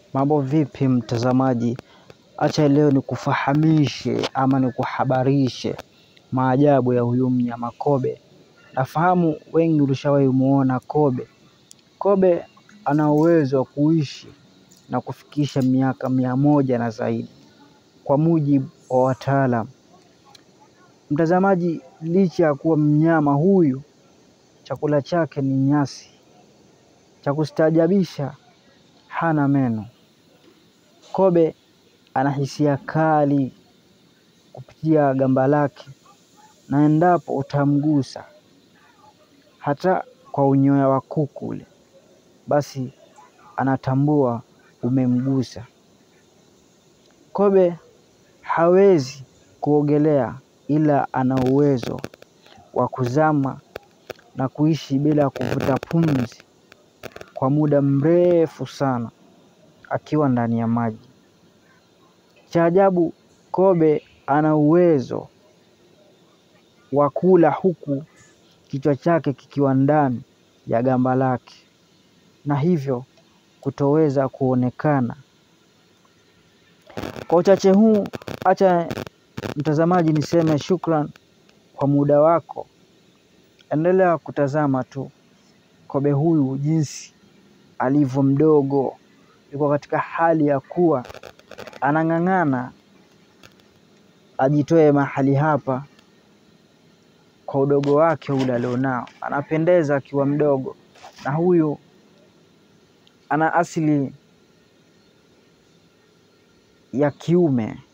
Mambo vipi mtazamaji, acha leo nikufahamishe ama nikuhabarishe maajabu ya huyu mnyama kobe. Nafahamu wengi ulishawahi muona kobe. Kobe ana uwezo wa kuishi na kufikisha miaka mia moja na zaidi kwa mujibu wa wataalam. Mtazamaji, licha ya kuwa mnyama huyu chakula chake ni nyasi, cha kustaajabisha hana meno. Kobe ana hisia kali kupitia gamba lake, na endapo utamgusa hata kwa unyoya wa kuku ule, basi anatambua umemgusa. Kobe hawezi kuogelea, ila ana uwezo wa kuzama na kuishi bila kuvuta pumzi kwa muda mrefu sana akiwa ndani ya maji. Cha ajabu, kobe ana uwezo wa kula huku kichwa chake kikiwa ndani ya gamba lake, na hivyo kutoweza kuonekana. Kwa uchache huu, acha mtazamaji niseme shukran kwa muda wako. Endelea kutazama tu kobe huyu jinsi alivyo mdogo, yuko katika hali ya kuwa anang'ang'ana ajitoe mahali hapa kwa udogo wake ule alionao. Anapendeza akiwa mdogo, na huyu ana asili ya kiume.